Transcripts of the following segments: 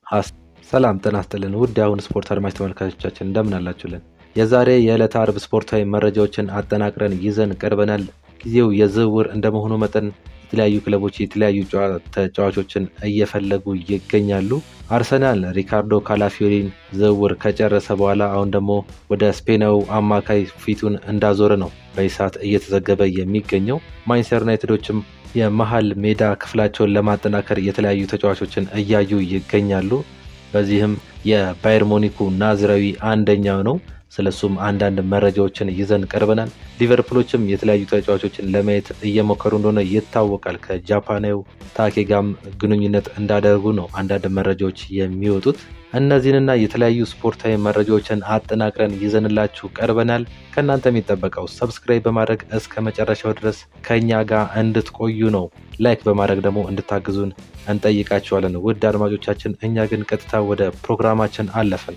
ሰላም ጤና ይስጥልን ውድ የአሁን ስፖርት አድማጭ ተመልካቾቻችን እንደምን አላችሁልን? የዛሬ የዕለተ አርብ ስፖርታዊ መረጃዎችን አጠናቅረን ይዘን ቀርበናል። ጊዜው የዝውውር እንደመሆኑ መጠን የተለያዩ ክለቦች የተለያዩ ተጫዋቾችን እየፈለጉ ይገኛሉ። አርሰናል ሪካርዶ ካላፊዮሪን ዝውውር ከጨረሰ በኋላ አሁን ደግሞ ወደ ስፔናዊ አማካይ ፊቱን እንዳዞረ ነው በዚህ ሰዓት እየተዘገበ የሚገኘው። ማንቸስተር ዩናይትዶችም የመሀል ሜዳ ክፍላቸውን ለማጠናከር የተለያዩ ተጫዋቾችን እያዩ ይገኛሉ። በዚህም የባየር ሞኒኩ ናዝራዊ አንደኛው ነው። ስለሱም አንዳንድ መረጃዎችን ይዘን ቀርበናል። ሊቨርፑሎችም የተለያዩ ተጫዋቾችን ለማየት እየሞከሩ እንደሆነ ይታወቃል። ከጃፓናዊ ታኬ ጋም ግንኙነት እንዳደረጉ ነው አንዳንድ መረጃዎች የሚወጡት። እነዚህንና የተለያዩ ስፖርታዊ መረጃዎችን አጠናቅረን ይዘንላችሁ ቀርበናል። ከእናንተ የሚጠበቀው ሰብስክራይብ በማድረግ እስከ መጨረሻው ድረስ ከእኛ ጋር እንድትቆዩ ነው። ላይክ በማድረግ ደግሞ እንድታግዙን እንጠይቃችኋለን። ውድ አድማጮቻችን፣ እኛ ግን ቀጥታ ወደ ፕሮግራማችን አለፍን።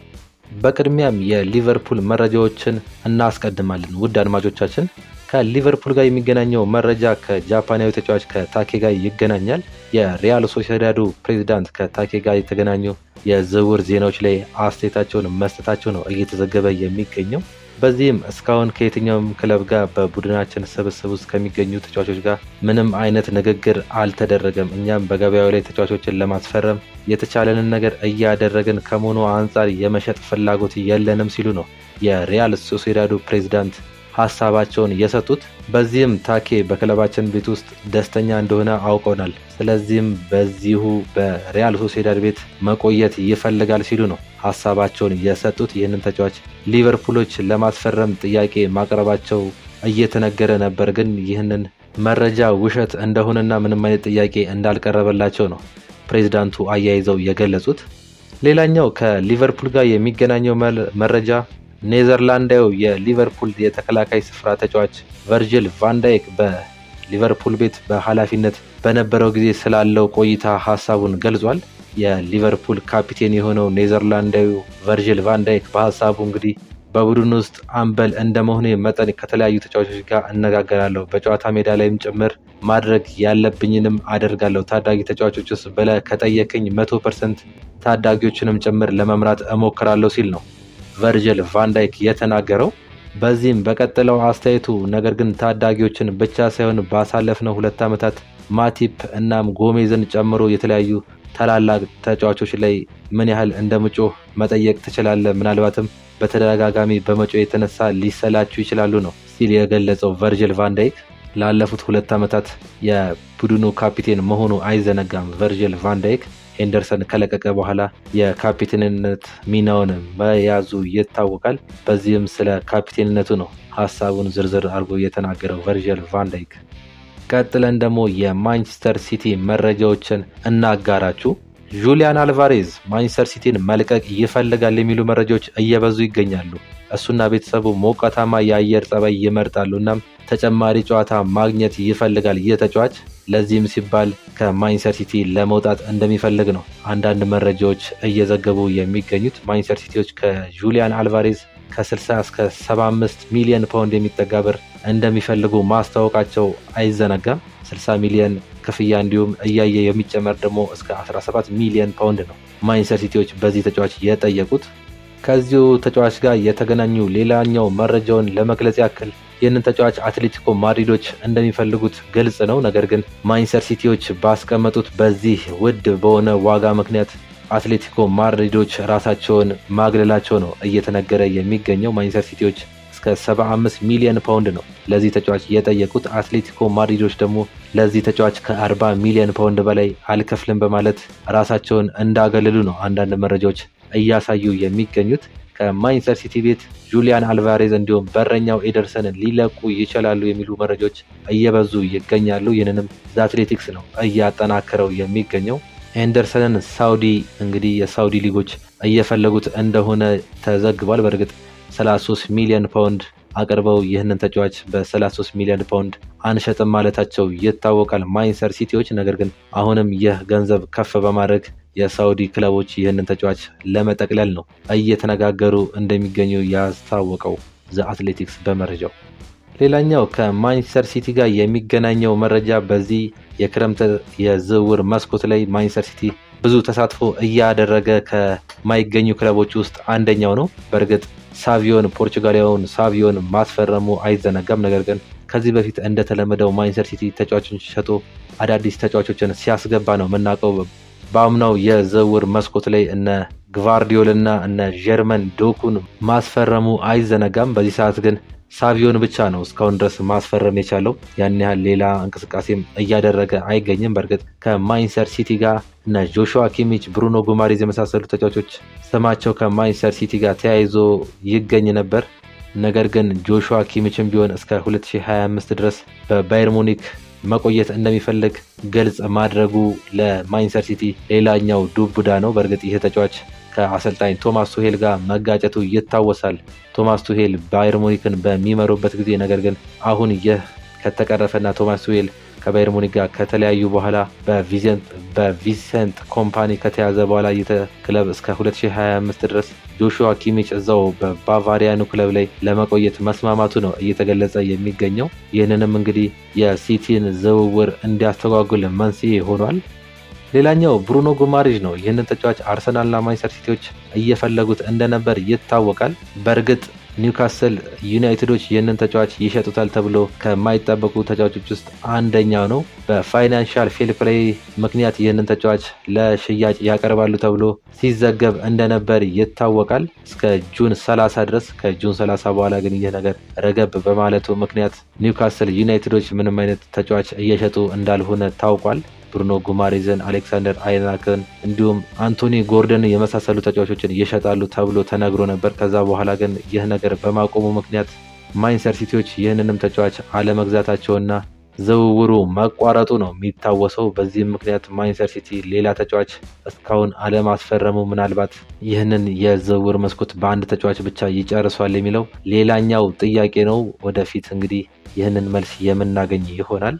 በቅድሚያም የሊቨርፑል መረጃዎችን እናስቀድማለን። ውድ አድማጮቻችን ከሊቨርፑል ጋር የሚገናኘው መረጃ ከጃፓናዊ ተጫዋች ከታኬ ጋር ይገናኛል። የሪያል ሶሲዳዱ ፕሬዚዳንት ከታኬ ጋር የተገናኙ የዝውውር ዜናዎች ላይ አስተያየታቸውን መስጠታቸው ነው እየተዘገበ የሚገኘው። በዚህም እስካሁን ከየትኛውም ክለብ ጋር በቡድናችን ስብስብ ውስጥ ከሚገኙ ተጫዋቾች ጋር ምንም አይነት ንግግር አልተደረገም። እኛም በገበያው ላይ ተጫዋቾችን ለማስፈረም የተቻለንን ነገር እያደረግን ከመሆኑ አንጻር የመሸጥ ፍላጎት የለንም ሲሉ ነው የሪያል ሶሲዳዱ ፕሬዚዳንት ሀሳባቸውን የሰጡት። በዚህም ታኬ በክለባችን ቤት ውስጥ ደስተኛ እንደሆነ አውቀናል። ስለዚህም በዚሁ በሪያል ሶሴዳድ ቤት መቆየት ይፈልጋል ሲሉ ነው ሀሳባቸውን የሰጡት። ይህንን ተጫዋች ሊቨርፑሎች ለማስፈረም ጥያቄ ማቅረባቸው እየተነገረ ነበር። ግን ይህንን መረጃ ውሸት እንደሆነና ምንም አይነት ጥያቄ እንዳልቀረበላቸው ነው ፕሬዚዳንቱ አያይዘው የገለጹት። ሌላኛው ከሊቨርፑል ጋር የሚገናኘው መረጃ ኔዘርላንዳዊ የሊቨርፑል የተከላካይ ስፍራ ተጫዋች ቨርጅል ቫንዳይክ በሊቨርፑል ቤት በኃላፊነት በነበረው ጊዜ ስላለው ቆይታ ሀሳቡን ገልጿል። የሊቨርፑል ካፒቴን የሆነው ኔዘርላንዳዊ ቨርጅል ቫንዳይክ በሀሳቡ እንግዲህ በቡድን ውስጥ አምበል እንደመሆኑ መጠን ከተለያዩ ተጫዋቾች ጋር እነጋገራለሁ፣ በጨዋታ ሜዳ ላይም ጭምር ማድረግ ያለብኝንም አደርጋለሁ። ታዳጊ ተጫዋቾች ውስጥ ብለህ ከጠየቀኝ መቶ ፐርሰንት ታዳጊዎችንም ጭምር ለመምራት እሞክራለሁ ሲል ነው ቨርጅል ቫንዳይክ የተናገረው። በዚህም በቀጥለው አስተያየቱ ነገር ግን ታዳጊዎችን ብቻ ሳይሆን ባሳለፍነው ሁለት ዓመታት ማቲፕ እናም ጎሜዝን ጨምሮ የተለያዩ ታላላቅ ተጫዋቾች ላይ ምን ያህል እንደምጮህ መጠየቅ ትችላለህ። ምናልባትም በተደጋጋሚ በመጮህ የተነሳ ሊሰላችሁ ይችላሉ ነው ሲል የገለጸው ቨርጅል ቫንዳይክ ላለፉት ሁለት ዓመታት የቡድኑ ካፒቴን መሆኑ አይዘነጋም። ቨርጅል ቫንዳይክ ሄንደርሰን ከለቀቀ በኋላ የካፒቴንነት ሚናውን መያዙ ይታወቃል። በዚህም ስለ ካፒቴንነቱ ነው ሀሳቡን ዝርዝር አድርጎ የተናገረው ቨርጅል ቫንዳይክ። ቀጥለን ደግሞ የማንቸስተር ሲቲ መረጃዎችን እናጋራችሁ። ጁሊያን አልቫሬዝ ማንቸስተር ሲቲን መልቀቅ ይፈልጋል የሚሉ መረጃዎች እየበዙ ይገኛሉ። እሱና ቤተሰቡ ሞቃታማ የአየር ጸባይ ይመርጣሉ። እናም ተጨማሪ ጨዋታ ማግኘት ይፈልጋል ይህ ተጫዋች። ለዚህም ሲባል ከማንቸስተር ሲቲ ለመውጣት እንደሚፈልግ ነው አንዳንድ መረጃዎች እየዘገቡ የሚገኙት። ማንቸስተር ሲቲዎች ከጁሊያን አልቫሬዝ ከ60 እስከ 75 ሚሊዮን ፓውንድ የሚጠጋ ብር እንደሚፈልጉ ማስታወቃቸው አይዘነጋም። 60 ሚሊዮን ክፍያ እንዲሁም እያየ የሚጨመር ደግሞ እስከ 17 ሚሊዮን ፓውንድ ነው ማንቸስተር ሲቲዎች በዚህ ተጫዋች የጠየቁት። ከዚሁ ተጫዋች ጋር የተገናኙ ሌላኛው መረጃውን ለመግለጽ ያክል ይህንን ተጫዋች አትሌቲኮ ማድሪዶች እንደሚፈልጉት ግልጽ ነው። ነገር ግን ማንቸስተር ሲቲዎች ባስቀመጡት በዚህ ውድ በሆነ ዋጋ ምክንያት አትሌቲኮ ማድሪዶች ራሳቸውን ማግለላቸው ነው እየተነገረ የሚገኘው። ማንቸስተር ሲቲዎች እስከ 75 ሚሊዮን ፓውንድ ነው ለዚህ ተጫዋች የጠየቁት። አትሌቲኮ ማድሪዶች ደግሞ ለዚህ ተጫዋች ከ40 ሚሊዮን ፓውንድ በላይ አልከፍልም በማለት ራሳቸውን እንዳገለሉ ነው አንዳንድ መረጃዎች እያሳዩ የሚገኙት። ከማንቸስተር ሲቲ ቤት ጁሊያን አልቫሬዝ እንዲሁም በረኛው ኤደርሰንን ሊለቁ ይችላሉ የሚሉ መረጃዎች እየበዙ ይገኛሉ። ይህንንም ዘአትሌቲክስ ነው እያጠናከረው የሚገኘው። ኤንደርሰንን ሳውዲ እንግዲህ የሳውዲ ሊጎች እየፈለጉት እንደሆነ ተዘግቧል። በእርግጥ 33 ሚሊዮን ፓውንድ አቅርበው ይህንን ተጫዋች በ33 ሚሊዮን ፓውንድ አንሸጥም ማለታቸው ይታወቃል ማንቸስተር ሲቲዎች። ነገር ግን አሁንም ይህ ገንዘብ ከፍ በማድረግ የሳውዲ ክለቦች ይህንን ተጫዋች ለመጠቅለል ነው እየተነጋገሩ እንደሚገኙ ያስታወቀው ዘ አትሌቲክስ በመረጃው። ሌላኛው ከማንቸስተር ሲቲ ጋር የሚገናኘው መረጃ በዚህ የክረምት የዝውውር መስኮት ላይ ማንቸስተር ሲቲ ብዙ ተሳትፎ እያደረገ ከማይገኙ ክለቦች ውስጥ አንደኛው ነው። በእርግጥ ሳቪዮን ፖርቹጋሊያውን ሳቪዮን ማስፈረሙ አይዘነጋም። ነገር ግን ከዚህ በፊት እንደተለመደው ማንቸስተር ሲቲ ተጫዋቾችን ሸጦ አዳዲስ ተጫዋቾችን ሲያስገባ ነው የምናውቀው። በአምናው የዝውውር መስኮት ላይ እነ ግቫርዲዮል እና እነ ጀርመን ዶኩን ማስፈረሙ አይዘነጋም። በዚህ ሰዓት ግን ሳቪዮን ብቻ ነው እስካሁን ድረስ ማስፈረም የቻለው። ያን ያህል ሌላ እንቅስቃሴም እያደረገ አይገኝም። በእርግጥ ከማንቸስተር ሲቲ ጋር እነ ጆሹዋ ኪሚች፣ ብሩኖ ጉማሬዝ የመሳሰሉ ተጫዋቾች ስማቸው ከማንቸስተር ሲቲ ጋር ተያይዞ ይገኝ ነበር። ነገር ግን ጆሹዋ ኪሚችም ቢሆን እስከ 2025 ድረስ በባየር ሙኒክ መቆየት እንደሚፈልግ ግልጽ ማድረጉ ለማንቸስተር ሲቲ ሌላኛው ዱብዳ ነው። በእርግጥ ይህ ተጫዋች ከአሰልጣኝ ቶማስ ቱሄል ጋር መጋጨቱ ይታወሳል። ቶማስ ቱሄል ባየር ሙኒክን በሚመሩበት ጊዜ ነገር ግን አሁን ይህ ከተቀረፈና ቶማስ ቱሄል ከባየር ሙኒክ ጋር ከተለያዩ በኋላ በቪሰንት ኮምፓኒ ከተያዘ በኋላ ይህ ክለብ እስከ 2025 ድረስ ጆሹዋ ኪሚች እዛው በባቫሪያኑ ክለብ ላይ ለመቆየት መስማማቱ ነው እየተገለጸ የሚገኘው። ይህንንም እንግዲህ የሲቲን ዝውውር እንዲያስተጓጉል መንስኤ ሆኗል። ሌላኛው ብሩኖ ጉማሬዥ ነው። ይህንን ተጫዋች አርሰናልና ማንቸስተር ሲቲዎች እየፈለጉት እንደነበር ይታወቃል። በእርግጥ ኒውካስል ዩናይትዶች ይህንን ተጫዋች ይሸጡታል ተብሎ ከማይጠበቁ ተጫዋቾች ውስጥ አንደኛው ነው። በፋይናንሻል ፌር ፕሌይ ምክንያት ይህንን ተጫዋች ለሽያጭ ያቀርባሉ ተብሎ ሲዘገብ እንደነበር ይታወቃል። እስከ ጁን 30 ድረስ ከጁን 30 በኋላ ግን ይህ ነገር ረገብ በማለቱ ምክንያት ኒውካስል ዩናይትዶች ምንም አይነት ተጫዋች እየሸጡ እንዳልሆነ ታውቋል። ብሩኖ ጉማሬዝን፣ አሌክሳንደር አይናክን እንዲሁም አንቶኒ ጎርደን የመሳሰሉ ተጫዋቾችን ይሸጣሉ ተብሎ ተነግሮ ነበር። ከዛ በኋላ ግን ይህ ነገር በማቆሙ ምክንያት ማንቸስተር ሲቲዎች ይህንንም ተጫዋች አለመግዛታቸውና ዝውውሩ መቋረጡ ነው የሚታወሰው። በዚህም ምክንያት ማንቸስተር ሲቲ ሌላ ተጫዋች እስካሁን አለማስፈረሙ ምናልባት ይህንን የዝውውር መስኮት በአንድ ተጫዋች ብቻ ይጨርሷል የሚለው ሌላኛው ጥያቄ ነው። ወደፊት እንግዲህ ይህንን መልስ የምናገኝ ይሆናል።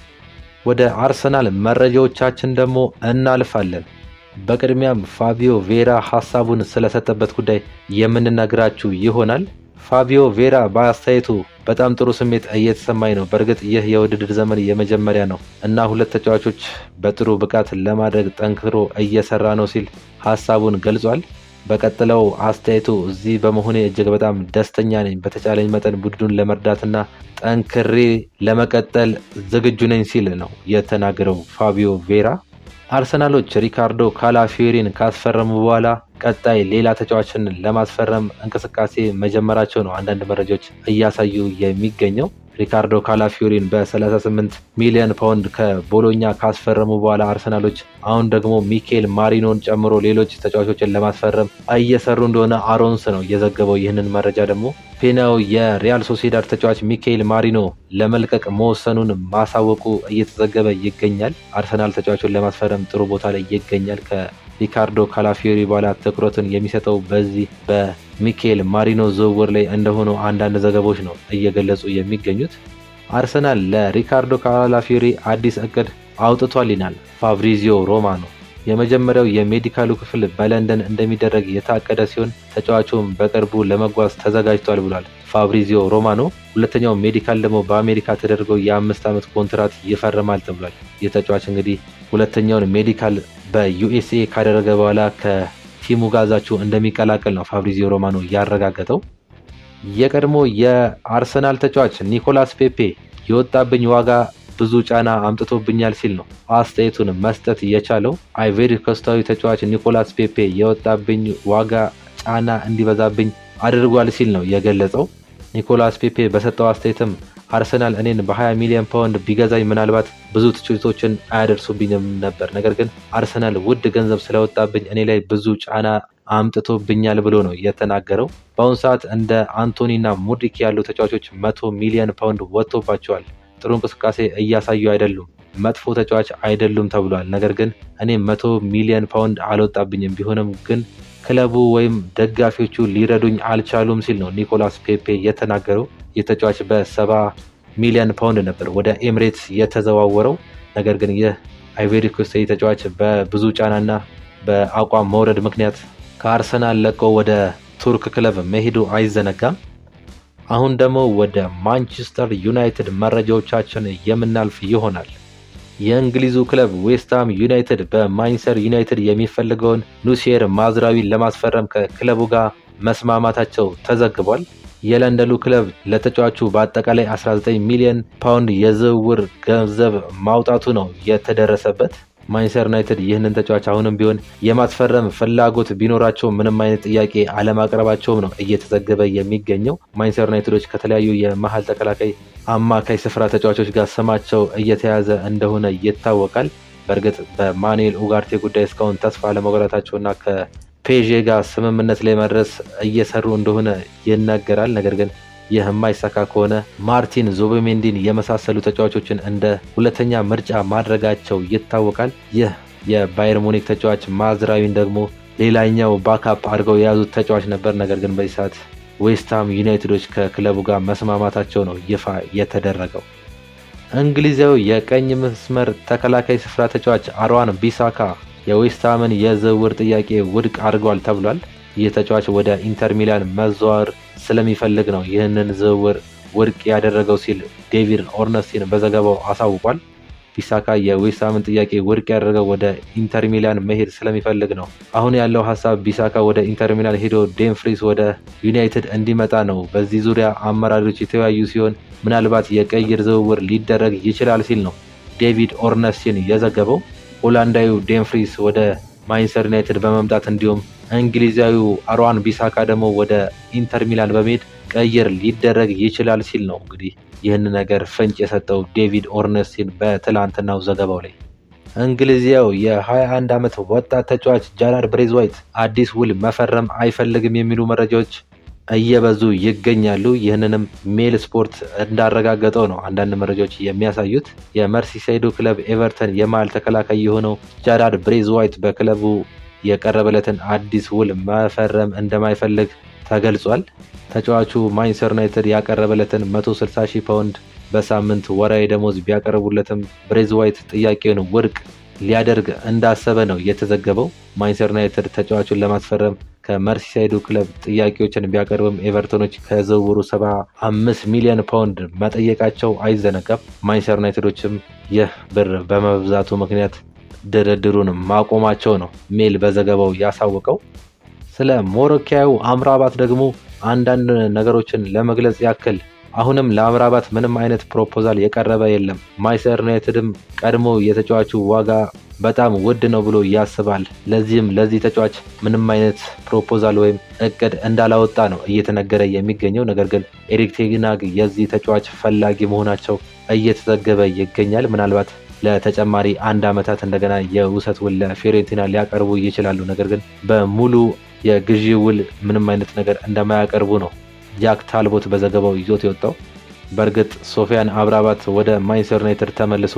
ወደ አርሰናል መረጃዎቻችን ደግሞ እናልፋለን። በቅድሚያም ፋቢዮ ቬራ ሀሳቡን ስለሰጠበት ጉዳይ የምንነግራችሁ ይሆናል። ፋቢዮ ቬራ በአስተያየቱ በጣም ጥሩ ስሜት እየተሰማኝ ነው። በእርግጥ ይህ የውድድር ዘመን የመጀመሪያ ነው እና ሁለት ተጫዋቾች በጥሩ ብቃት ለማድረግ ጠንክሮ እየሰራ ነው ሲል ሀሳቡን ገልጿል። በቀጥለው አስተያየቱ እዚህ በመሆኔ እጅግ በጣም ደስተኛ ነኝ። በተቻለኝ መጠን ቡድኑን ለመርዳትና ጠንክሬ ለመቀጠል ዝግጁ ነኝ ሲል ነው የተናገረው ፋቢዮ ቬራ። አርሰናሎች ሪካርዶ ካላፊዮሪን ካስፈረሙ በኋላ ቀጣይ ሌላ ተጫዋችን ለማስፈረም እንቅስቃሴ መጀመራቸው ነው አንዳንድ መረጃዎች እያሳዩ የሚገኘው። ሪካርዶ ካላፊዮሪን በ38 ሚሊዮን ፓውንድ ከቦሎኛ ካስፈረሙ በኋላ አርሰናሎች አሁን ደግሞ ሚኬል ማሪኖን ጨምሮ ሌሎች ተጫዋቾችን ለማስፈረም እየሰሩ እንደሆነ አሮንስ ነው የዘገበው። ይህንን መረጃ ደግሞ ፔናው የሪያል ሶሴዳድ ተጫዋች ሚኬል ማሪኖ ለመልቀቅ መወሰኑን ማሳወቁ እየተዘገበ ይገኛል። አርሰናል ተጫዋቹን ለማስፈረም ጥሩ ቦታ ላይ ይገኛል። ከሪካርዶ ካላፊዮሪ በኋላ ትኩረቱን የሚሰጠው በዚህ በሚኬል ማሪኖ ዝውውር ላይ እንደሆኑ አንዳንድ ዘገቦች ነው እየገለጹ የሚገኙት። አርሰናል ለሪካርዶ ካላፊዮሪ አዲስ እቅድ አውጥቷል ይናል ፋብሪዚዮ ሮማኖ። የመጀመሪያው የሜዲካሉ ክፍል በለንደን እንደሚደረግ የታቀደ ሲሆን ተጫዋቹም በቅርቡ ለመጓዝ ተዘጋጅቷል ብሏል ፋብሪዚዮ ሮማኖ። ሁለተኛው ሜዲካል ደግሞ በአሜሪካ ተደርገው የአምስት ዓመት ኮንትራት ይፈርማል ተብሏል። ይህ ተጫዋች እንግዲህ ሁለተኛውን ሜዲካል በዩኤስኤ ካደረገ በኋላ ከቲሙ ጋዛችሁ እንደሚቀላቀል ነው ፋብሪዚዮ ሮማኖ ያረጋገጠው። የቀድሞ የአርሰናል ተጫዋች ኒኮላስ ፔፔ የወጣብኝ ዋጋ ብዙ ጫና አምጥቶብኛል ሲል ነው አስተያየቱን መስጠት የቻለው። አይቬሪ ኮስታዊ ተጫዋች ኒኮላስ ፔፔ የወጣብኝ ዋጋ ጫና እንዲበዛብኝ አድርጓል ሲል ነው የገለጸው። ኒኮላስ ፔፔ በሰጠው አስተያየትም አርሰናል እኔን በ20 ሚሊዮን ፓውንድ ቢገዛኝ ምናልባት ብዙ ትችቶችን አያደርሱብኝም ነበር፣ ነገር ግን አርሰናል ውድ ገንዘብ ስለወጣብኝ እኔ ላይ ብዙ ጫና አምጥቶብኛል ብሎ ነው የተናገረው። በአሁኑ ሰዓት እንደ አንቶኒና ሙድሪክ ያሉ ተጫዋቾች መቶ ሚሊዮን ፓውንድ ወጥቶባቸዋል። ጥሩ እንቅስቃሴ እያሳዩ አይደሉም፣ መጥፎ ተጫዋች አይደሉም ተብሏል። ነገር ግን እኔ መቶ ሚሊዮን ፓውንድ አልወጣብኝም፣ ቢሆንም ግን ክለቡ ወይም ደጋፊዎቹ ሊረዱኝ አልቻሉም ሲል ነው ኒኮላስ ፔፔ የተናገረው። የተጫዋች በሰባ ሚሊዮን ፓውንድ ነበር ወደ ኤምሬትስ የተዘዋወረው። ነገር ግን ይህ አይቬሪ ኮስት ተጫዋች በብዙ ጫናና በአቋም መውረድ ምክንያት ከአርሰናል ለቆ ወደ ቱርክ ክለብ መሄዱ አይዘነጋም። አሁን ደግሞ ወደ ማንቸስተር ዩናይትድ መረጃዎቻችን የምናልፍ ይሆናል። የእንግሊዙ ክለብ ዌስትሃም ዩናይትድ በማንቸስተር ዩናይትድ የሚፈልገውን ኑሴር ማዝራዊን ለማስፈረም ከክለቡ ጋር መስማማታቸው ተዘግቧል። የለንደኑ ክለብ ለተጫዋቹ በአጠቃላይ 19 ሚሊዮን ፓውንድ የዝውውር ገንዘብ ማውጣቱ ነው የተደረሰበት። ማንቸስተር ዩናይትድ ይህንን ተጫዋች አሁንም ቢሆን የማስፈረም ፍላጎት ቢኖራቸው ምንም አይነት ጥያቄ አለማቅረባቸውም ነው እየተዘገበ የሚገኘው። ማንቸስተር ዩናይትዶች ከተለያዩ የመሀል ተከላካይ፣ አማካይ ስፍራ ተጫዋቾች ጋር ስማቸው እየተያዘ እንደሆነ ይታወቃል። በእርግጥ በማኑኤል ኡጋርቴ ጉዳይ እስካሁን ተስፋ አለመቁረጣቸውና ከፔዤ ጋር ስምምነት ላይ መድረስ እየሰሩ እንደሆነ ይነገራል። ነገር ግን ይህ የማይሳካ ከሆነ ማርቲን ዙቢሜንዲን የመሳሰሉ ተጫዋቾችን እንደ ሁለተኛ ምርጫ ማድረጋቸው ይታወቃል። ይህ የባየር ሙኒክ ተጫዋች ማዝራዊን ደግሞ ሌላኛው ባካፕ አድርገው የያዙት ተጫዋች ነበር። ነገር ግን በዚህ ሰዓት ዌስትሃም ዩናይትዶች ከክለቡ ጋር መስማማታቸው ነው ይፋ የተደረገው። እንግሊዛዊ የቀኝ መስመር ተከላካይ ስፍራ ተጫዋች አርዋን ቢሳካ የዌስትሃምን የዝውውር ጥያቄ ውድቅ አድርጓል ተብሏል። ይህ ተጫዋች ወደ ኢንተር ሚላን መዘዋወር ስለሚፈልግ ነው ይህንን ዝውውር ውድቅ ያደረገው ሲል ዴቪድ ኦርነስቲን በዘገባው አሳውቋል። ቢሳካ የዌስትሃምን ጥያቄ ውድቅ ያደረገው ወደ ኢንተር ሚላን መሄድ ስለሚፈልግ ነው። አሁን ያለው ሀሳብ ቢሳካ ወደ ኢንተር ሚላን ሄዶ ዴምፍሪስ ወደ ዩናይትድ እንዲመጣ ነው። በዚህ ዙሪያ አመራሮች የተወያዩ ሲሆን ምናልባት የቀይር ዝውውር ሊደረግ ይችላል ሲል ነው ዴቪድ ኦርነስቲን የዘገበው። ሆላንዳዊው ዴምፍሪስ ወደ ማንቸስተር ዩናይትድ በመምጣት እንዲሁም እንግሊዛዊው አርዋን ቢሳካ ደግሞ ወደ ኢንተር ሚላን በመሄድ ቀይር ሊደረግ ይችላል ሲል ነው እንግዲህ ይህን ነገር ፍንጭ የሰጠው ዴቪድ ኦርነስቲን በትላንትናው ዘገባው ላይ። እንግሊዛዊው የ21 ዓመት ወጣት ተጫዋች ጃራድ ብሬዝዋይት አዲስ ውል መፈረም አይፈልግም የሚሉ መረጃዎች እየበዙ ይገኛሉ። ይህንንም ሜል ስፖርት እንዳረጋገጠው ነው አንዳንድ መረጃዎች የሚያሳዩት። የመርሲሳይዱ ክለብ ኤቨርተን የመሃል ተከላካይ የሆነው ጃራድ ብሬዝዋይት በክለቡ የቀረበለትን አዲስ ውል መፈረም እንደማይፈልግ ተገልጿል። ተጫዋቹ ማንቸስተር ዩናይትድ ያቀረበለትን 160 ሺህ ፓውንድ በሳምንት ወራዊ ደሞዝ ቢያቀርቡለትም ብሬዝዋይት ጥያቄውን ውድቅ ሊያደርግ እንዳሰበ ነው የተዘገበው። ማንቸስተር ዩናይትድ ተጫዋቹን ለማስፈረም ከመርሲሳይዱ ክለብ ጥያቄዎችን ቢያቀርብም ኤቨርቶኖች ከዝውውሩ 75 ሚሊዮን ፓውንድ መጠየቃቸው አይዘነጋም። ማንቸስተር ዩናይትዶችም ይህ ብር በመብዛቱ ምክንያት ድርድሩን ማቆማቸው ነው ሜል በዘገባው ያሳወቀው። ስለ ሞሮኪያዊ አምራባት ደግሞ አንዳንድ ነገሮችን ለመግለጽ ያክል አሁንም ለአምራባት ምንም አይነት ፕሮፖዛል የቀረበ የለም። ማንቸስተር ዩናይትድም ቀድሞ የተጫዋቹ ዋጋ በጣም ውድ ነው ብሎ ያስባል። ለዚህም ለዚህ ተጫዋች ምንም አይነት ፕሮፖዛል ወይም እቅድ እንዳላወጣ ነው እየተነገረ የሚገኘው። ነገር ግን ኤሪክ ቴናግ የዚህ ተጫዋች ፈላጊ መሆናቸው እየተዘገበ ይገኛል። ምናልባት ለተጨማሪ አንድ ዓመታት እንደገና የውሰት ውል ለፊዮሬንቲና ሊያቀርቡ ይችላሉ። ነገር ግን በሙሉ የግዢ ውል ምንም አይነት ነገር እንደማያቀርቡ ነው ጃክ ታልቦት በዘገባው ይዞት የወጣው። በእርግጥ ሶፊያን አምራባት ወደ ማንቸስተር ዩናይትድ ተመልሶ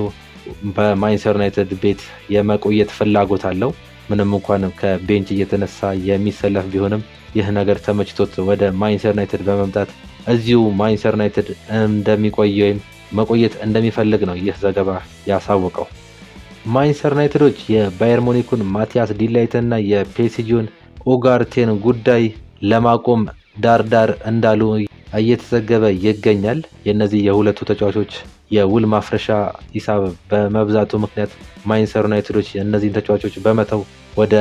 በማንቸስተር ዩናይትድ ቤት የመቆየት ፍላጎት አለው። ምንም እንኳን ከቤንች እየተነሳ የሚሰለፍ ቢሆንም ይህ ነገር ተመችቶት ወደ ማንቸስተር ዩናይትድ በመምጣት እዚሁ ማንቸስተር ዩናይትድ እንደሚቆይ ወይም መቆየት እንደሚፈልግ ነው ይህ ዘገባ ያሳወቀው። ማንቸስተር ዩናይትዶች የባየር ሙኒኩን ማቲያስ ዲላይትና የፔሲጂውን ኡጋርቴን ጉዳይ ለማቆም ዳርዳር እንዳሉ እየተዘገበ ይገኛል። የእነዚህ የሁለቱ ተጫዋቾች የውል ማፍረሻ ሂሳብ በመብዛቱ ምክንያት ማንቸስተር ዩናይትዶች እነዚህን ተጫዋቾች በመተው ወደ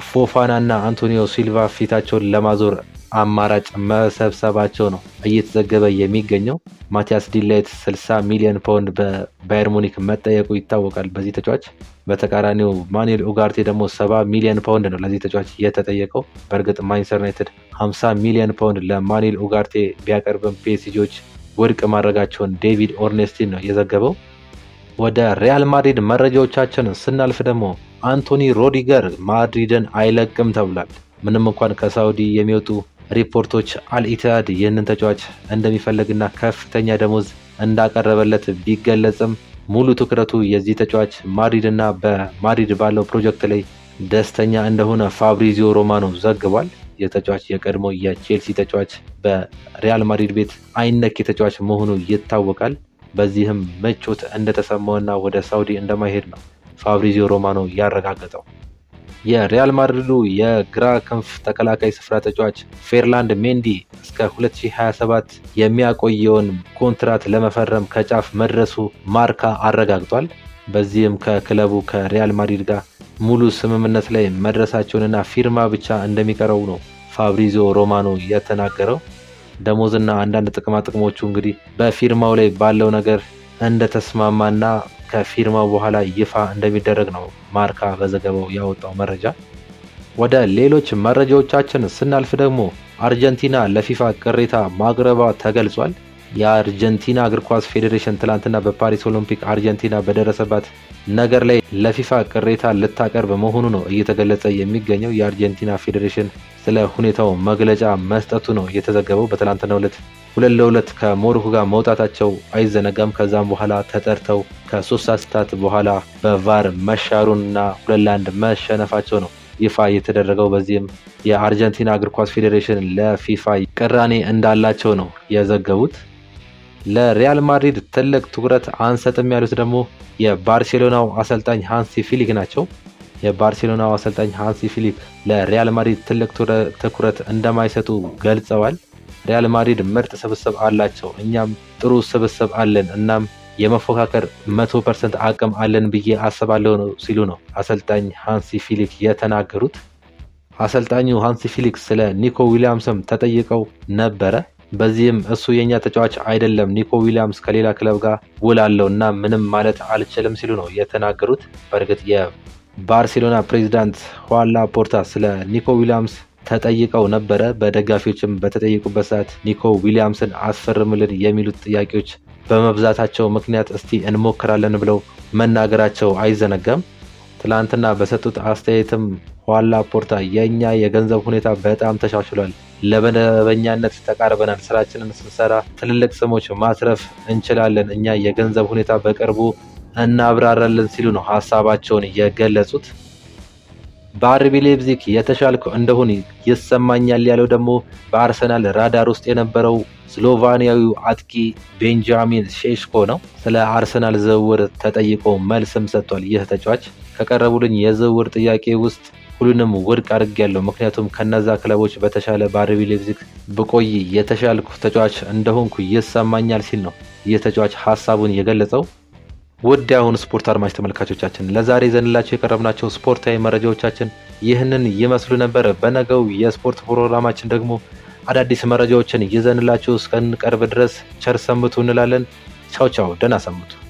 ፎፋናና አንቶኒዮ ሲልቫ ፊታቸውን ለማዞር አማራጭ መሰብሰባቸው ነው እየተዘገበ የሚገኘው። ማቲያስ ዲላይት 60 ሚሊዮን ፓውንድ በባየር ሙኒክ መጠየቁ ይታወቃል በዚህ ተጫዋች። በተቃራኒው ማኑኤል ኡጋርቴ ደግሞ 70 ሚሊዮን ፓውንድ ነው ለዚህ ተጫዋች የተጠየቀው። በእርግጥ ማንቸስተር ዩናይትድ 50 ሚሊዮን ፓውንድ ለማኑኤል ኡጋርቴ ቢያቀርብም ፒኤስጂዎች ውድቅ ማድረጋቸውን ዴቪድ ኦርኔስቲን ነው የዘገበው። ወደ ሪያል ማድሪድ መረጃዎቻችን ስናልፍ ደግሞ አንቶኒ ሮዲገር ማድሪድን አይለቅም ተብሏል። ምንም እንኳን ከሳውዲ የሚወጡ ሪፖርቶች አልኢትሃድ ይህንን ተጫዋች እንደሚፈልግና ከፍተኛ ደሞዝ እንዳቀረበለት ቢገለጽም ሙሉ ትኩረቱ የዚህ ተጫዋች ማድሪድ እና በማድሪድ ባለው ፕሮጀክት ላይ ደስተኛ እንደሆነ ፋብሪዚዮ ሮማኖ ዘግቧል። የተጫዋች የቀድሞ የቼልሲ ተጫዋች በሪያል ማድሪድ ቤት አይነክ የተጫዋች መሆኑ ይታወቃል። በዚህም ምቾት እንደተሰማውና ወደ ሳውዲ እንደማይሄድ ነው ፋብሪዚዮ ሮማኖ ያረጋገጠው። የሪያል ማድሪዱ የግራ ክንፍ ተከላካይ ስፍራ ተጫዋች ፌርላንድ ሜንዲ እስከ 2027 የሚያቆየውን ኮንትራት ለመፈረም ከጫፍ መድረሱ ማርካ አረጋግጧል። በዚህም ከክለቡ ከሪያል ማድሪድ ጋር ሙሉ ስምምነት ላይ መድረሳቸውንና ፊርማ ብቻ እንደሚቀረው ነው ፋብሪዚዮ ሮማኖ የተናገረው። ደሞዝና አንዳንድ ጥቅማ ጥቅሞቹ እንግዲህ በፊርማው ላይ ባለው ነገር እንደተስማማና ከፊርማው በኋላ ይፋ እንደሚደረግ ነው ማርካ በዘገባው ያወጣው መረጃ። ወደ ሌሎች መረጃዎቻችን ስናልፍ ደግሞ አርጀንቲና ለፊፋ ቅሬታ ማቅረቧ ተገልጿል። የአርጀንቲና እግር ኳስ ፌዴሬሽን ትላንትና በፓሪስ ኦሎምፒክ አርጀንቲና በደረሰባት ነገር ላይ ለፊፋ ቅሬታ ልታቀርብ መሆኑ ነው እየተገለጸ የሚገኘው። የአርጀንቲና ፌዴሬሽን ስለ ሁኔታው መግለጫ መስጠቱ ነው የተዘገበው። በትላንትናው ዕለት ሁለት ለሁለት ከሞሮኮ ጋር መውጣታቸው አይዘነጋም። ከዛም በኋላ ተጠርተው ከሶስት ሰዓታት በኋላ በቫር መሻሩንና ሁለት ለአንድ መሸነፋቸው ነው ይፋ የተደረገው። በዚህም የአርጀንቲና እግር ኳስ ፌዴሬሽን ለፊፋ ቅራኔ እንዳላቸው ነው የዘገቡት። ለሪያል ማድሪድ ትልቅ ትኩረት አንሰጥም ያሉት ደግሞ የባርሴሎናው አሰልጣኝ ሃንሲ ፊሊክ ናቸው። የባርሴሎናው አሰልጣኝ ሃንሲ ፊሊክ ለሪያል ማድሪድ ትልቅ ትኩረት እንደማይሰጡ ገልጸዋል። ሪያል ማድሪድ ምርጥ ስብስብ አላቸው፣ እኛም ጥሩ ስብስብ አለን። እናም የመፎካከር መቶ ፐርሰንት አቅም አለን ብዬ አስባለሁ ነው ሲሉ ነው አሰልጣኝ ሃንሲ ፊሊክ የተናገሩት። አሰልጣኙ ሃንሲ ፊሊክ ስለ ኒኮ ዊሊያምስም ተጠይቀው ነበረ። በዚህም እሱ የእኛ ተጫዋች አይደለም፣ ኒኮ ዊሊያምስ ከሌላ ክለብ ጋር ውል አለው እና ምንም ማለት አልችልም ሲሉ ነው የተናገሩት። በእርግጥ የባርሴሎና ፕሬዚዳንት ሁዋን ላፖርታ ስለ ኒኮ ዊሊያምስ ተጠይቀው ነበረ። በደጋፊዎችም በተጠየቁበት ሰዓት ኒኮ ዊሊያምስን አስፈርምልን የሚሉት ጥያቄዎች በመብዛታቸው ምክንያት እስቲ እንሞክራለን ብለው መናገራቸው አይዘነጋም። ትላንትና በሰጡት አስተያየትም ሁዋን ላፖርታ የእኛ የገንዘብ ሁኔታ በጣም ተሻሽሏል፣ ለመደበኛነት ተቃርበናል፣ ስራችንን ስንሰራ ትልልቅ ስሞች ማትረፍ እንችላለን፣ እኛ የገንዘብ ሁኔታ በቅርቡ እናብራራለን ሲሉ ነው ሀሳባቸውን የገለጹት። በአርቢ ሌፕዚግ የተሻልኩ እንደሆን ይሰማኛል ያለው ደግሞ በአርሰናል ራዳር ውስጥ የነበረው ስሎቫኒያዊው አጥቂ ቤንጃሚን ሼሽኮ ነው። ስለ አርሰናል ዝውውር ተጠይቆ መልስም ሰጥቷል። ይህ ተጫዋች ከቀረቡልኝ የዝውውር ጥያቄ ውስጥ ሁሉንም ውድቅ አድርጌያለሁ፣ ምክንያቱም ከነዛ ክለቦች በተሻለ በአርቢ ሌፕዚግ ብቆይ የተሻልኩ ተጫዋች እንደሆንኩ ይሰማኛል ሲል ነው ይህ ተጫዋች ሀሳቡን የገለጸው። ውድ የአሁኑ ስፖርት አድማጭ ተመልካቾቻችን ለዛሬ ዘንላቸው የቀረብናቸው ስፖርታዊ መረጃዎቻችን ይህንን ይመስሉ ነበር። በነገው የስፖርት ፕሮግራማችን ደግሞ አዳዲስ መረጃዎችን ይዘንላችሁ እስከንቀርብ ድረስ ቸር ሰንብቱ እንላለን። ቻው ቻው፣ ደህና ሰንብቱ።